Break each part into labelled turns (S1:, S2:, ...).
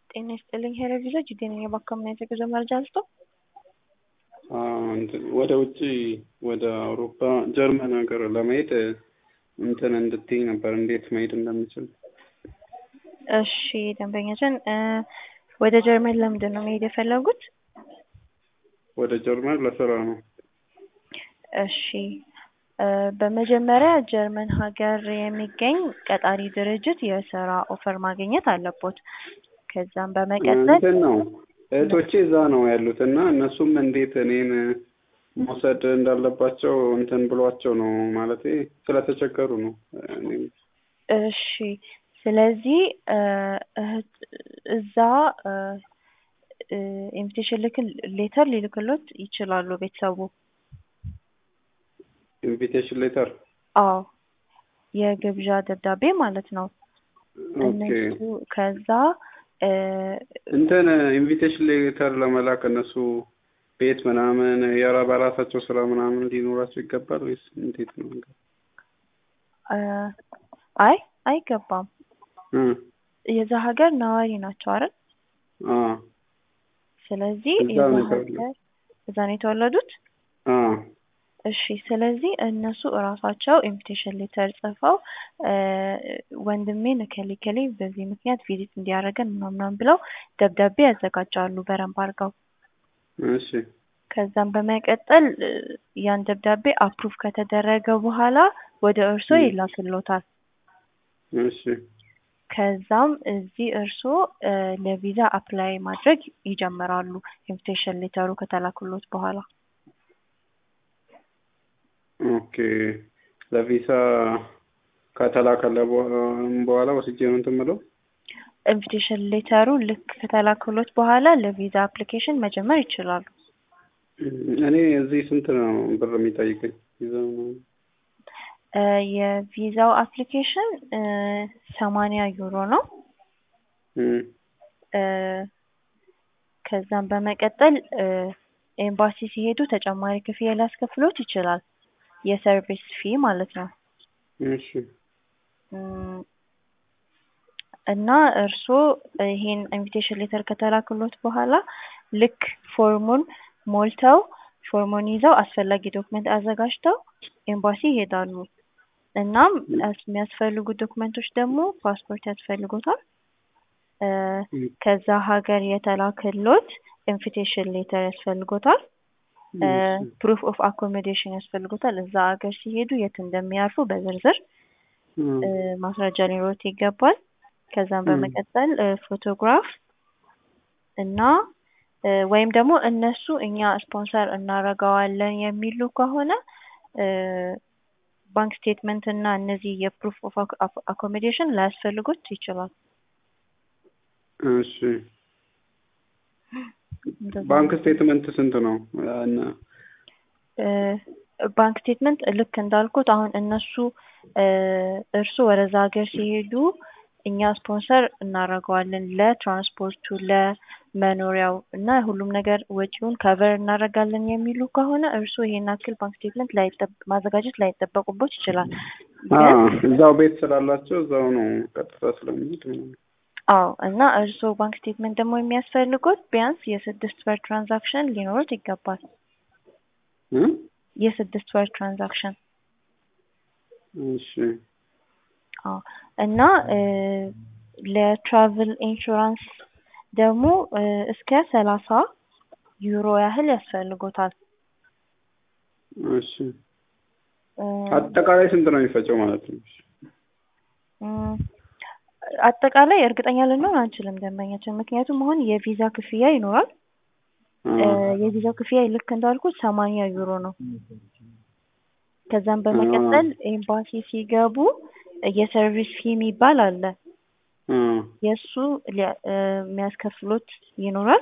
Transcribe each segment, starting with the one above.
S1: ጤና ይስጥልኝ ሄሎ ቪዛ ጅዴ ነኝ። የባካምና የተጉዞ መረጃ ልስጦ?
S2: ወደ ውጭ ወደ አውሮፓ ጀርመን ሀገር ለመሄድ እንትን እንድትይኝ ነበር እንዴት መሄድ እንደምችል።
S1: እሺ ደንበኛችን ወደ ጀርመን ለምንድን ነው መሄድ የፈለጉት?
S2: ወደ ጀርመን ለስራ ነው።
S1: እሺ በመጀመሪያ ጀርመን ሀገር የሚገኝ ቀጣሪ ድርጅት የስራ ኦፈር ማግኘት አለቦት። ከዛም በመቀጠል
S2: እንትን ነው እህቶቼ እዛ ነው ያሉት እና እነሱም እንዴት እኔን መውሰድ እንዳለባቸው እንትን ብሏቸው ነው ማለት ስለተቸገሩ ነው። እኔም
S1: እሺ ስለዚህ እዛ ኢንቪቴሽን ልክ ሌተር ሊልክሎት ይችላሉ ቤተሰቡ።
S2: ኢንቪቴሽን ሌተር
S1: አዎ የግብዣ ደብዳቤ ማለት ነው። እነሱ ከዛ
S2: እንትን ኢንቪቴሽን ሌተር ለመላክ እነሱ ቤት ምናምን የራ በራሳቸው ስራ ምናምን ሊኖራቸው ይገባል ወይስ እንዴት ነው?
S1: አይ አይገባም። የዛ ሀገር ነዋሪ ናቸው አይደል? ስለዚህ የዛ ሀገር እዛ ነው የተወለዱት። እሺ ስለዚህ እነሱ እራሳቸው ኢንቪቴሽን ሌተር ጽፈው ወንድሜን እከሌ እከሌ በዚህ ምክንያት ቪዚት እንዲያደርገን ምናምናም ብለው ደብዳቤ ያዘጋጃሉ በረንብ አድርገው።
S2: እሺ
S1: ከዛም በመቀጠል ያን ደብዳቤ አፕሩቭ ከተደረገ በኋላ ወደ እርሶ ይላክሎታል።
S2: እሺ
S1: ከዛም እዚህ እርሶ ለቪዛ አፕላይ ማድረግ ይጀምራሉ ኢንቪቴሽን ሌተሩ ከተላክሎት በኋላ።
S2: ኦኬ ለቪሳ ከተላከለ በኋላ ወስጄ ነው እንትን የምለው።
S1: ኢንቪቴሽን ሌተሩ ልክ ከተላክሎት በኋላ ለቪዛ አፕሊኬሽን መጀመር ይችላሉ።
S2: እኔ እዚህ ስንት ነው ብር የሚጠይቀኝ ቪዛው ነው?
S1: የቪዛው አፕሊኬሽን ሰማንያ ዩሮ ነው። ከዛም በመቀጠል ኤምባሲ ሲሄዱ ተጨማሪ ክፍያ ሊያስከፍሎት ይችላል። የሰርቪስ ፊ ማለት ነው።
S2: እሺ
S1: እና እርስዎ ይሄን ኢንቪቴሽን ሌተር ከተላክሎት በኋላ ልክ ፎርሙን ሞልተው ፎርሙን ይዘው አስፈላጊ ዶክመንት አዘጋጅተው ኤምባሲ ይሄዳሉ። እናም የሚያስፈልጉ ዶክመንቶች ደግሞ ፓስፖርት ያስፈልጎታል። ከዛ ሀገር የተላከሎት ኢንቪቴሽን ሌተር ያስፈልጎታል። ፕሩፍ ኦፍ አኮሞዴሽን ያስፈልጎታል። እዛ ሀገር ሲሄዱ የት እንደሚያርፉ በዝርዝር ማስረጃ ሊኖሩት ይገባል። ከዛም በመቀጠል ፎቶግራፍ እና ወይም ደግሞ እነሱ እኛ ስፖንሰር እናደርገዋለን የሚሉ ከሆነ ባንክ ስቴትመንት እና እነዚህ የፕሩፍ ኦፍ አኮሞዴሽን ላያስፈልጉት ይችላል።
S2: እሺ ባንክ ስቴትመንት ስንት ነው?
S1: ባንክ ስቴትመንት ልክ እንዳልኩት አሁን እነሱ እርሱ ወደዛ ሀገር ሲሄዱ እኛ ስፖንሰር እናደርገዋለን ለትራንስፖርቱ፣ ለመኖሪያው እና ሁሉም ነገር ወጪውን ከቨር እናደርጋለን የሚሉ ከሆነ እርሱ ይሄን ያክል ባንክ ስቴትመንት ማዘጋጀት ላይጠበቁበት ይችላል።
S2: እዛው ቤት ስላላቸው እዛው ነው ቀጥታ ስለሚሄድ
S1: አዎ እና እርስዎ ባንክ ስቴትመንት ደግሞ የሚያስፈልጉት ቢያንስ የስድስት ወር ትራንዛክሽን ሊኖሩት ይገባል። የስድስት ወር ትራንዛክሽን
S2: እሺ።
S1: አዎ እና ለትራቭል ኢንሹራንስ ደግሞ እስከ ሰላሳ ዩሮ ያህል ያስፈልጎታል።
S2: እሺ። አጠቃላይ ስንት ነው የሚፈጨው ማለት ነው?
S1: አጠቃላይ እርግጠኛ ልንሆን አንችልም ደንበኛችን፣ ምክንያቱም አሁን የቪዛ ክፍያ ይኖራል። የቪዛው ክፍያ ልክ እንዳልኩት ሰማንያ ዩሮ ነው። ከዛም በመቀጠል ኤምባሲ ሲገቡ የሰርቪስ ፊ የሚባል አለ። የእሱ የሚያስከፍሉት ይኖራል።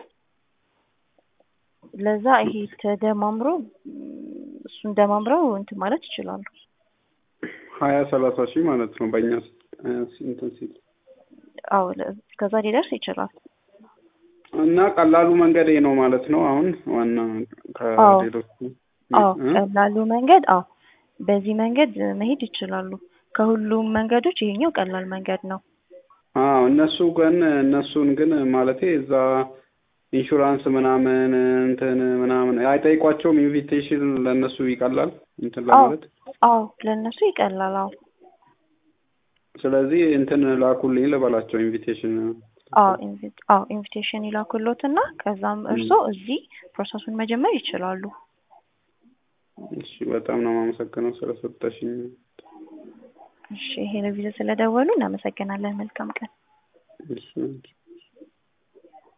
S1: ለዛ ይሄ ተደማምሮ እሱን ደማምረው እንትን ማለት ይችላሉ።
S2: ሀያ ሰላሳ ሺህ ማለት ነው በእኛ እንትን ሲል
S1: አዎ እስከዛ ሊደርስ ይችላል።
S2: እና ቀላሉ መንገድ ነው ማለት ነው። አሁን ዋና ከሌሎቹ
S1: አዎ ቀላሉ መንገድ አዎ በዚህ መንገድ መሄድ ይችላሉ። ከሁሉም መንገዶች ይሄኛው ቀላል መንገድ ነው።
S2: አዎ እነሱ ግን እነሱን ግን ማለቴ እዛ ኢንሹራንስ ምናምን እንትን ምናምን አይጠይቋቸውም። ኢንቪቴሽን ለእነሱ ይቀላል እንትን
S1: አዎ
S2: ለማለት።
S1: አዎ ለእነሱ ይቀላል። አዎ
S2: ስለዚህ እንትን ላኩልኝ ልበላቸው ኢንቪቴሽን።
S1: አዎ ኢንቪት አዎ ኢንቪቴሽን ይላኩሎትና ከዛም እርሶ እዚህ ፕሮሰሱን መጀመር ይችላሉ።
S2: እሺ በጣም ነው የማመሰግነው ስለሰጠሽኝ።
S1: እሺ ይሄ ለቪዛ ስለደወሉ እናመሰግናለን። መልካም ቀን።
S2: እሺ